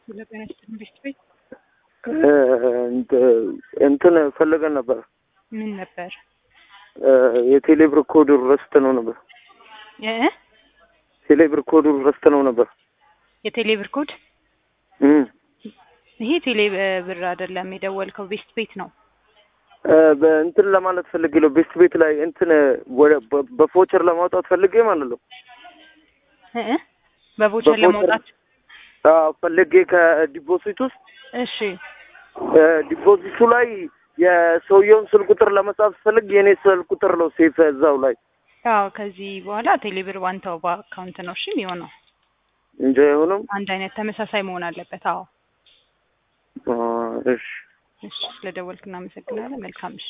ለጤና ኢንቨስት ቤት እንትን ፈልገን ነበር። ምን ነበር የቴሌብር ኮድ ረስተ ነው ነበር። እ ቴሌብር ኮድ ረስተ ነው ነበር። የቴሌ ብር ኮድ እም ይሄ ቴሌ ብር አይደለም የደወልከው ቤስት ቤት ነው። በእንትን ለማለት ፈልጌ ነው። ቤስት ቤት ላይ እንትን ወደ በፎቸር ለማውጣት ፈልጌ ማለት ነው። እ በቮቸር ለማውጣት አዎ ፈልጌ ከዲፖዚት ውስጥ እሺ ዲፖዚቱ ላይ የሰውየውን ስልክ ቁጥር ለመጻፍ ስፈልግ የኔ ስልክ ቁጥር ነው ሴፍ እዛው ላይ አዎ ከዚህ በኋላ ቴሌብር ባንተው በአካውንት ነው እሺ የሚሆነው። እንጂ አይሆንም። አንድ አይነት ተመሳሳይ መሆን አለበት። አዎ አ፣ እሺ እሺ ስለደወልክ እናመሰግናለን። መልካም እሺ